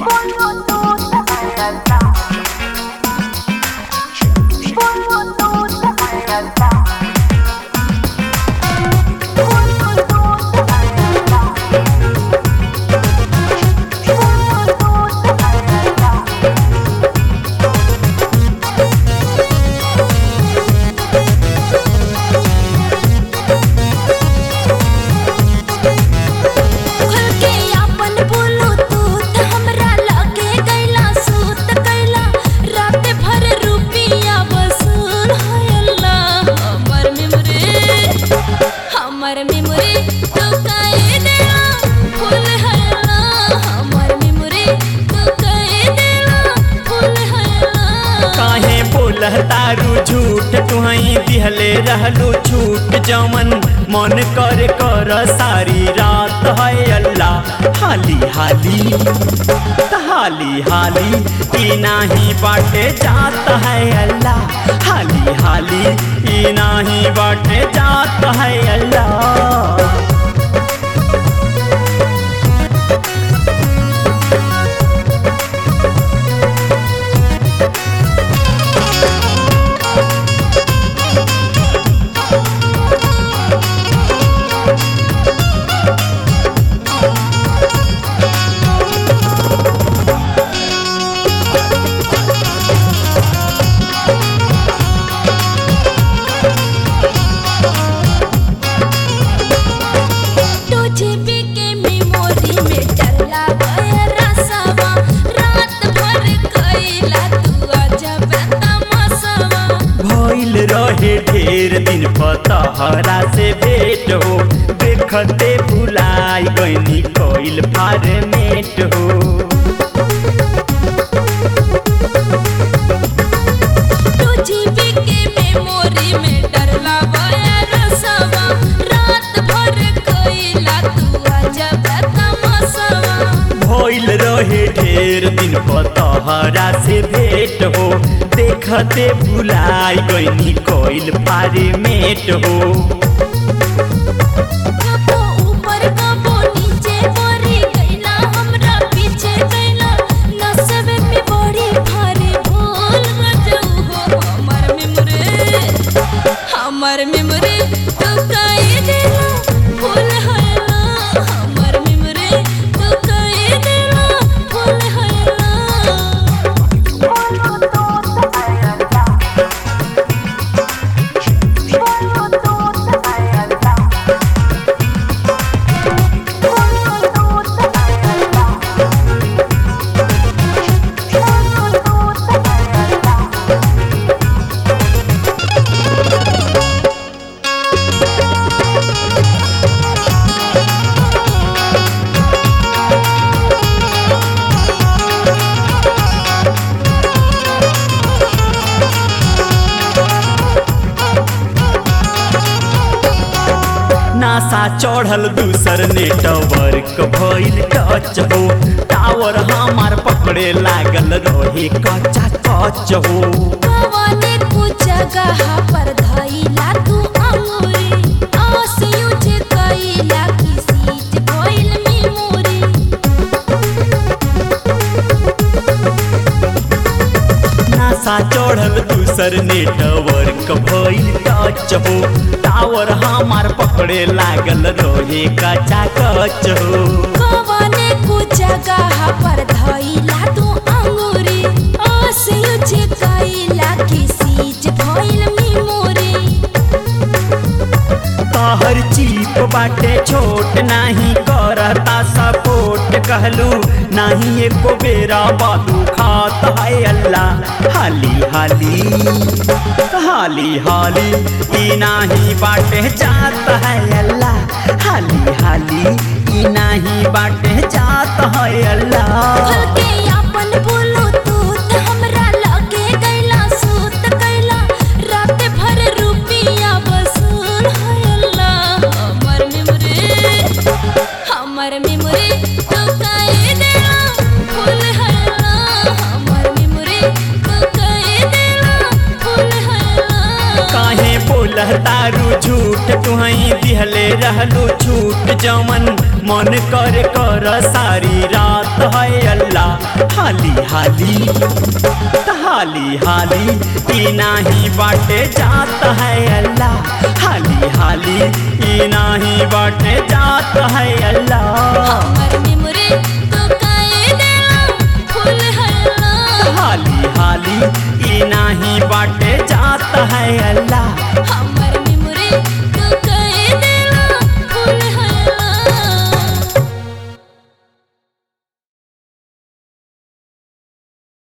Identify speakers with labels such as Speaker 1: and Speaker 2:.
Speaker 1: खुल के आपन बोलो तू त हमरा लगे गैला सूत कैला रात भर रुपिया वसूल होयला हमर मेमोरी हमर मेमोरी तू काहे देला फूल हयला हमर मेमोरी तू काहे देला फूल हयला
Speaker 2: काहे बोलह तारू झूठ तुहई दिहले रहलू छूट जमन मन कर कर सारी रात है अल्लाह हाली हाली हाली हाली ई नाही बाटे जात है अल्लाह हाली हाली ई नाही बाटे जात है अल्लाह
Speaker 1: टू जीबी के मेमोरी में डला गया रसवा रात भर कैला तू अजब तमाशवा
Speaker 2: भइल रहे ढेर दिन पतहरा से भेट हो देखते भुलाई गईनी कइल फार्मेट हो
Speaker 1: टू जीबी के मेमोरी में डला गया रसवा रात भर कैला तू अजब तमाशवा
Speaker 2: भइल रहे ढेर दिन पतहरा से भेट हो देखते भुलाई गईनी कइल फार्मेट हो
Speaker 1: कबो ऊपर कबो नीचे परी गैला हमरा पीछे गैला नसबे में बड़ी भारी भूल गजऊ हो हमर मेमोरी हमर मेमोरी तू काहे देला फूल हयला हमर मेमोरी तू काहे देला फूल हयला
Speaker 2: नासा चढ़ल दूसर नेटवर्क भइल टच हो टावर हमार पकड़े लागल रहे कच्चा कच हो
Speaker 1: कवने कु जगह पर धइला तू अंगूरी आस यूज कइला की सीट भइल मेमोरी
Speaker 2: नासा चढ़ल दूसर नेटवर्क भइल टच हो टावर हमार पकड़े लागल रहे कच्चा कच हो
Speaker 1: कवने कु जगह पर धइला तू अंगूरी आस यूज कइला की सीट भइल मेमोरी
Speaker 2: तहर चीप बाटे छोट नाही करता सपोर्ट कहलू नाही एको बेरा बालू खात है अल्लाह हाली हाली हाली हाली ई नाही बाटे जात है अल्लाह हाली हाली ई नाही बाटे जात है अल्लाह
Speaker 1: खुल के आपन बोलो तू त हमरा लगे गैला सूत कैला रात भर रुपिया वसूल होयला हमर मेमोरी हमर मेमोरी तू काहे देला फूल हयला हमर मेमोरी तू काहे देला फूल हयला
Speaker 2: काहे बोलह कहतारू झूठ तुहई दिहले रहलू छूट जमन मन कर कर सारी रात है अल्लाह हाली हाली हाली हाली ई नाही बाटे जात है अल्लाह हाली हाली ई नाही बाटे जात है अल्लाह
Speaker 1: हमर मेमोरी